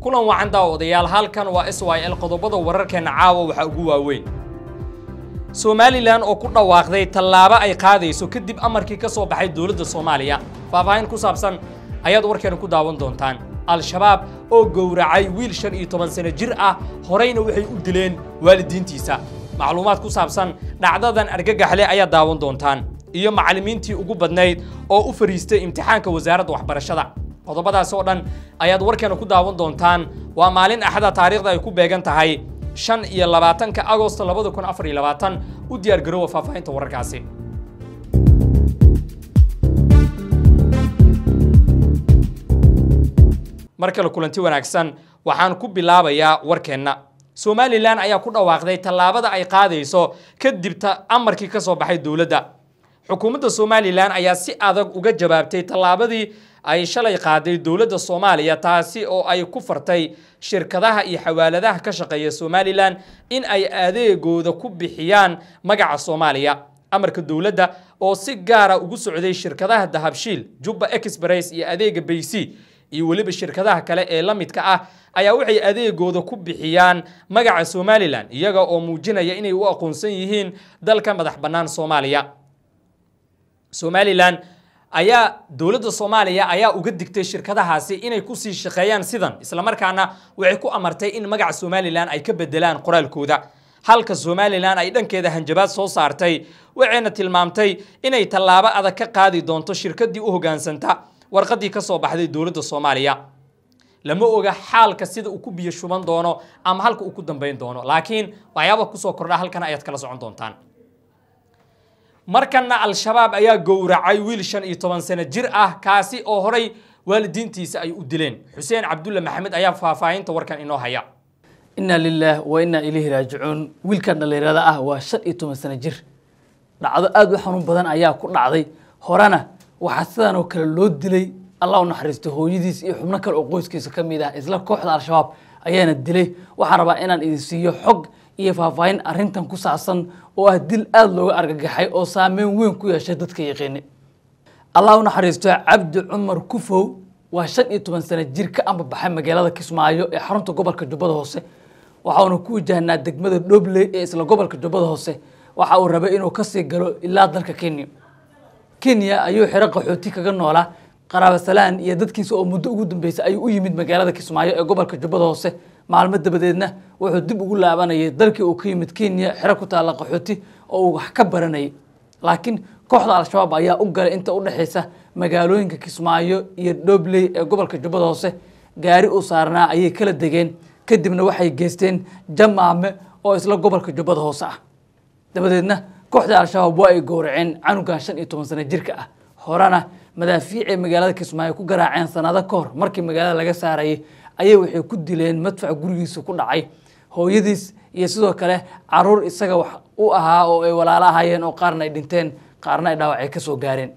kulan wacan daawadayaal halkan waa s y l qodobada wararkeena caawa waxaa ugu waaweyn somalilan oo ku dhawaaqday tallaabo ay qaadayso kadib amarkii ka soo baxay dowladda soomaaliya faahfaahin ku saabsan ayaad warkeena ku daawan doontaan al-shabaab oo gowracay wiil shan iyo toban sano jir ah horeyna waxay u dileen waalidiintiisa macluumaad ku saabsan dhacdadan argagaxle ayaad daawan doontaan iyo macallimiintii ugu badnayd oo u fariistay imtixaanka wasaaradda waxbarashada qodobadaas oo dhan ayaad warkeena ku daawan doontaan waa maalin axada taariikhda ay ku beegan tahay shan iyo labaatanka agosto labada kun afar iyo labaatan u diyaar garoowa faahfaahinta wararkaasi mar kale kulanti wanaagsan waxaan ku bilaabayaa warkeenna somalilan ayaa ku dhawaaqday tallaabada ay qaadayso kadib amarkii ka soo baxay dowladda xukuumadda somalilan ayaa si adag uga jawaabtay tallaabadii ay shalay qaaday dowladda soomaaliya taasi oo ay ku fartay shirkadaha iyo xawaaladaha ka shaqeeya somalilan in ay adeegooda ku bixiyaan magaca soomaaliya amarka dowladda oo si gaara ugu socday shirkadaha dahabshiil jubba express iyo adeega baysi iyo weliba shirkadaha kale ee la midka ah ayaa waxay adeegooda ku bixiyaan magaca somalilan iyaga oo muujinaya inay u aqoonsan yihiin dalka madax bannaan soomaaliya somalilan ayaa dowladda soomaaliya ayaa uga digtay shirkadahaasi inay kusii shaqeeyaan sidan islamarkaana waxay ku amartay in magaca somalilan ay ka bedelaan qoraalkooda halka somalilan ay dhankeeda hanjabaad soo saartay waxayna tilmaamtay inay tallaabo adag ka qaadi doonto shirkadii u hoggaansanta warqadii ka soo baxday dowladda soomaaliya lama oga xaalka sida uu ku biyo shuban doono ama halka uu ku dambayn doono laakiin waxyaaba kusoo kordha halkan ayaad kala socon doontaan markana al-shabaab ayaa gowracay wiil shan iyo toban sano jir ah kaasi oo horay waalidiintiisa ay u dileen xuseen cabdulle maxamed ayaa faahfaahinta warkan inoo haya inaa lilaah wa inaa ilayhi raajicuun wiilkan dhallinyarada ah waa shan iyo toban sano jir dhacdo aada u xanuun badan ayaa ku dhacday horena waxaa sidan oo kale loo dilay allah u naxariisto hooyadiis iyo xubno kale oo qoyskiisa ka mid ah isla kooxda al-shabaab ayaana dilay waxaan rabaa inaan idin siiyo xog iyo faahfaahin arrintan ku saabsan oo ah dil aada looga argagaxay oo saameyn weyn ku yeeshay dadka yaqiini allah u naxariisto cabdi cumar kufow waa shan iyo toban sano jir ka ambabaxay magaalada kismaayo ee xarunta gobolka jubbada hoose waxauna ku wajahnaa degmada dhobley ee isla gobolka jubbada hoose waxa uu rabay inuu kasii galo ilaa dalka kenya kenya ayuu xero qaxooti kaga noolaa qaraabasalaan iyo dadkiisa oo muddo ugu dambeysay ayuu u yimid magaalada kismaayo ee gobolka jubbada hoose maalmo dabadeedna wuxuu dib ugu laabanayay dalkii uu ka yimid kenya xero ku taalla qaxooti oo uu wax ka baranayay laakiin kooxda al-shabaab ayaa u galay inta u dhexaysa magaalooyinka kismaayo iyo dhobley ee gobolka jubbada hoose gaari uu saarnaa ayay kala degeen kadibna waxay geysteen jamaame oo isla gobolka jubbada hoose ah dabadeedna kooxda al-shabaab waa ay gowraceen canugan shan iyo toban sano jirka ah horena madaafiicay magaalada kismaayo ku garaaceen sanado ka hor markii magaalada laga saarayay ayay waxay ku dileen madfac gurigiisa ku dhacay hooyadiis iyo sidoo kale caruur isaga wax u ahaa oo ay walaalo ahaayeen oo qaarna ay dhinteen qaarna ay dhaawacay ka soo gaareen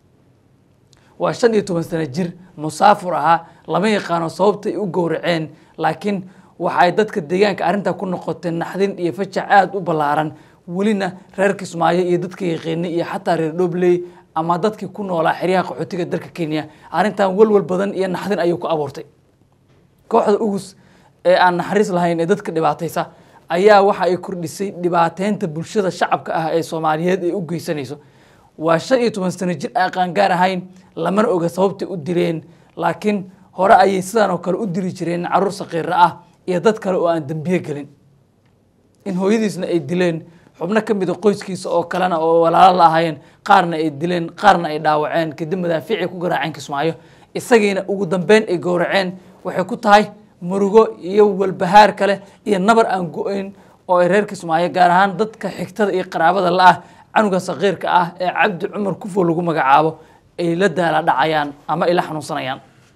waa shan iyo toban sano jir musaafur ahaa lama yaqaano sababta ay u gowraceen laakiin waxay dadka deegaanka arrintaa ku noqotay naxdin iyo fajac aada u ballaaran welina reer kismaayo iyo dadka yaqiini iyo xataa reer dhobley ama dadkii ku noolaa xeryaha qaxootiga dalka kenya arrintan walwal badan iyo naxdin ayuu ku abuurtay kooxda ugus ee aan naxariis lahayn ee dadka dhibaataysa ayaa waxa ay kordhisay dhibaateynta bulshada shacabka ah ee soomaaliyeed ay u geysanayso waa shan iyo toban sano jir aan qaangaar ahayn lamana oga sababtay u dileen laakiin hore ayay sidan oo kale u dili jireen caruur saqiira ah iyo dad kale oo aan dembiye gelin in hooyadiisna ay dileen xubno ka mida qoyskiisa oo kalena oo walaalo la ahaayeen qaarna ay dileen qaarna ay dhaawaceen kadib madaafiicay ku garaaceen kismaayo isagiina ugu dambeyn ay gowraceen waxay ku tahay murugo iyo walbahaar kale iyo nabar aan go-ayn oo ay reer kismaayo gaar ahaan dadka xigtada iyo qaraabada la-ah canuga saqiirka ah ee cabdi cumar kufo lagu magacaabo ay la daala dhacayaan ama ay la xanuunsanayaan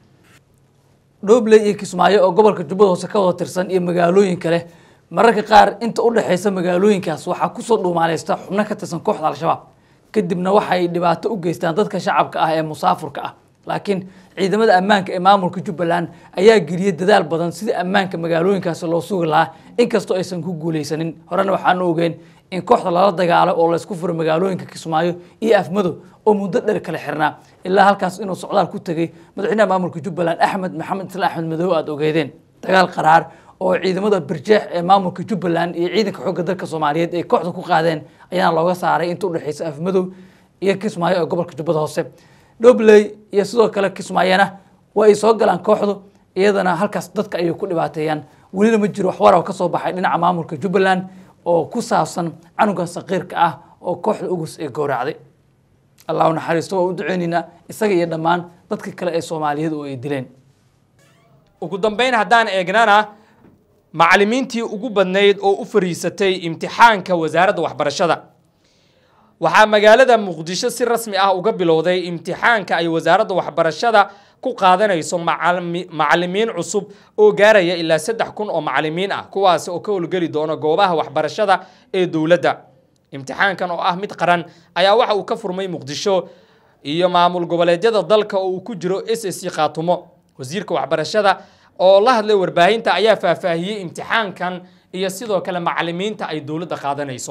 dhobley iyo kismaayo oo gobolka jubbada hoose ka wada tirsan iyo magaalooyin kale mararka qaar inta u dhexaysa magaalooyinkaas waxaa kusoo dhuumaaleysta xubno ka tirsan kooxda al-shabaab kadibna waxay dhibaato u geystaan dadka shacabka ah ee musaafurka ah laakiin ciidamada ammaanka ee maamulka jubbaland ayaa geliyey dadaal badan sidii ammaanka magaalooyinkaasi loo sugi lahaa inkastoo aysan ku guuleysanin horena waxaanu ogeen in kooxda lala dagaalo oo laysku furo magaalooyinka kismaayo iyo afmadow oo muddo dheer kala xirnaa ilaa halkaas inuu socdaal ku tegey madaxweynaha maamulka jubbaland axmed maxamed islaan axmed madow aada ogeedeen dagaal qaraar oo ciidamada birjeex ee maamulka jubbaland iyo ciidanka xoogga dalka soomaaliyeed ay kooxda ku qaadeen ayaana looga saaray inta udhexeysa afmadow iyo kismaayo ee gobolka jubbada hoose dhobley iyo sidoo kale kismaayona waa ay soo galaan kooxdu iyadana halkaas dadka ayay ku dhibaateeyaan welina ma jiro waxwar oo ka soo baxay dhinaca maamulka jubbaland oo ku saabsan canuga saqiirka ah oo kooxda ugus ee gowracday allah u naxariisto waa u duceynaynaa isaga iyo dhammaan dadka kale ee soomaaliyeed oo ay dileen ugu dambeyn haddaan eegnana macallimiintii ugu badnayd oo u fariisatay imtixaanka wasaaradda waxbarashada waxaa magaalada muqdisho si rasmi ah uga bilowday imtixaanka ay wasaaradda waxbarashada ku qaadanayso macalimi- macallimiin cusub oo gaaraya ilaa saddex kun oo macallimiin ah kuwaasi oo ka howlgeli doona goobaha waxbarashada ee dowladda imtixaankan oo ah mid qaran ayaa waxa uu ka furmay muqdisho iyo maamul goboleedyada dalka oo uu ku jiro s s c khaatumo wasiirka waxbarashada oo la hadlay warbaahinta ayaa faahfaahiyey imtixaankan iyo sidoo kale macallimiinta ay dowladda qaadanayso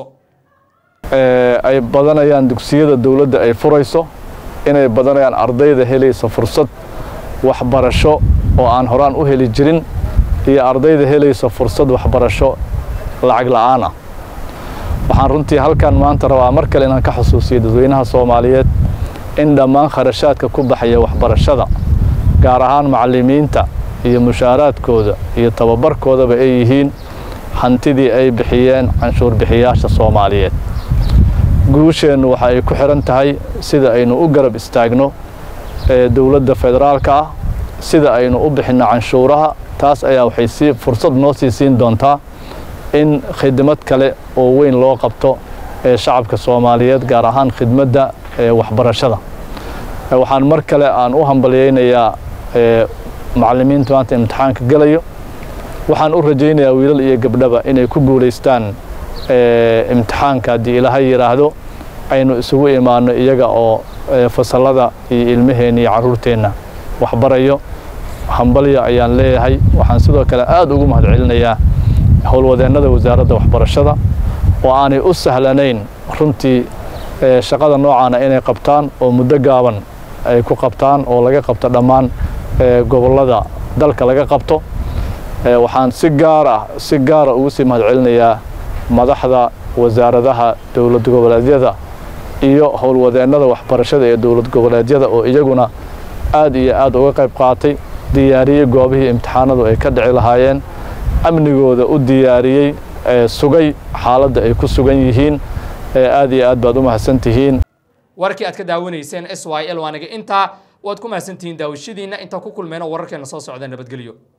ee ay badanayaan dugsiyada dowladda ay furayso inay badanayaan ardayda helaysa fursad waxbarasho oo aan horaan u heli jirin iyo ardayda helaysa fursad waxbarasho lacag la'aan ah waxaan runtii halkan maanta rabaa mar kale inaan ka xusuusiyo dadweynaha soomaaliyeed in dhammaan kharashaadka ku baxaya waxbarashada gaar ahaan macallimiinta iyo mushaaraadkooda iyo tababarkoodaba ay yihiin hantidii ay bixiyeen canshuur bixiyaasha soomaaliyeed guusheennu waxa ay ku xihan tahay sida aynu u garab istaagno ee dowladda federaalka ah sida aynu u bixinno canshuuraha taas ayaa waxay sii fursad noo sii siin doontaa in khidmad kale oo weyn loo qabto ee shacabka soomaaliyeed gaar ahaan khidmadda ee waxbarashada Ee, waxaan mar kale aan u hambalyaynayaa ee, macallimiinta maanta imtixaanka gelayo waxaan u rajaynayaa wiilal iyo gabdhaba inay ku guulaystaan ee, imtixaanka haddii ilaahay yidhaahdo aynu isugu imaanno iyaga oo ee, fasallada iyo ilmaheenna iyo carruurteenna waxbarayo hambalya ayaan leeyahay waxaan sidoo kale aad ugu mahadcelinayaa howlwadeennada wasaaradda waxbarashada oo aanay u sahlanayn runtii ee, shaqada noocaana inay qabtaan oo muddo gaaban ay ku qabtaan oo laga qabto dhammaan ee, gobollada dalka laga qabto Ee, waxaan si gaar ah si gaara ugu sii mahadcelinayaa madaxda wasaaradaha dowlad goboleedyada iyo howlwadeennada waxbarashada ee dowlad goboleedyada oo iyaguna aad iyo aad uga qayb qaatay diyaariyey goobihii imtixaanadu ay ka dhici lahaayeen amnigooda u diyaariyey ee sugay xaaladda ay ku sugan yihiin ee aad iyo aad baad u mahadsan tihiin warkii aad ka daawanayseen s y l waaniga intaa waad ku mahadsantihiin daawashadiina intaa ku kulmeen oo wararkeena soo socda nabadgelyo